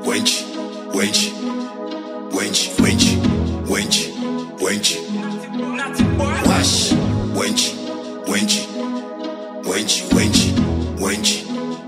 wench, wench, wench, wench, wench, wench. Wash, wench, wench, wench, wench, wench,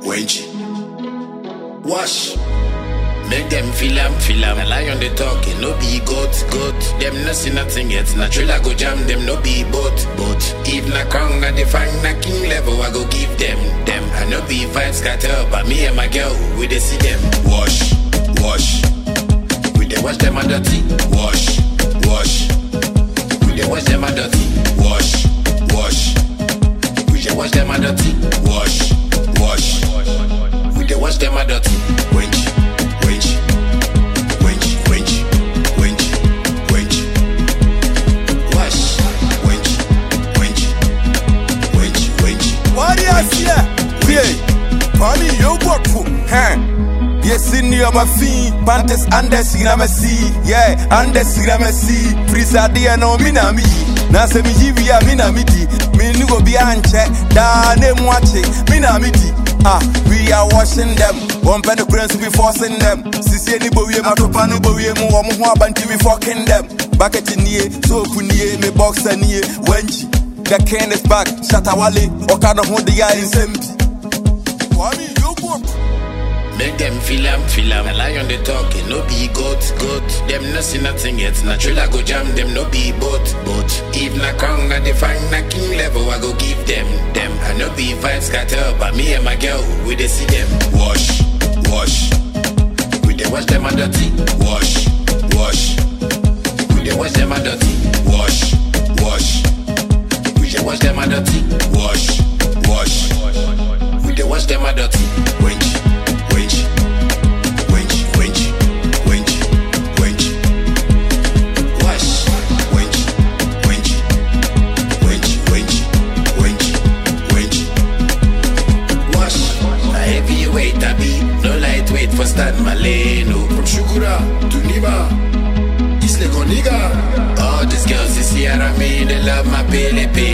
wench. Wash. Make them feel am, feel am. A lion they talking, no be goat, goat. Them no see nothing yet. Natural I go jam them, no be boat, boat. If na crown, I define na king level, I go give them, them. I no be vibes scatter, but me and my girl, we dey see them. Wash, wash. We dey wash them a dirty. Wash, wash. We dey wash them a dirty. Wash, wash. We dey wash them a dirty. Wash, wash. We dey wash them a dirty. Wench, wench, wench, wench, wench, wench. Wash, wench, wench, wench, wench. Warriors here. Yeah. Kwame Yogurtu. Huh. Yes, in your mafia, Pantes Andes Gramasi, yeah, Andes Gramasi, Prisadia no Minami, Nasa Mijivia Minamiti, Minugo Bianche, Dane Mwache, Minamiti. Ah, we are washing them. One penny currency we forcing them. Sisi ni bowie matopa ni bowie mu omo ho abanti we fucking them. Bucket nie, soap nie, me boxer nie, wenchi. The king is back, Shatawale, Okada ho the guy in Sempi. Kwame Yogurt. Make them feel am, feel am. A lion they talking, no be goat, goat. Them no see nothing yet. Natural I go jam them, no be boat, boat. If na crown, I define na king level, I go give them, them. I no be vibes scatter, but me and my girl, we dey see them. Wash, wash. We dey wash them a dirty. Wash, wash. We dey wash them a dirty. Wash, wash. We dey wash them a dirty. Wash, wash. We dey wash them a dirty. Wench, wench, wench, wench, wench, wench. Wash, wench, wench, wench, wench, wench, wench. Wash. A heavyweight I be, no lightweight for Stan Maleno. From Shukura to Niba. Isle Coniga. All these girls is here, I mean, they love my Pele Pele.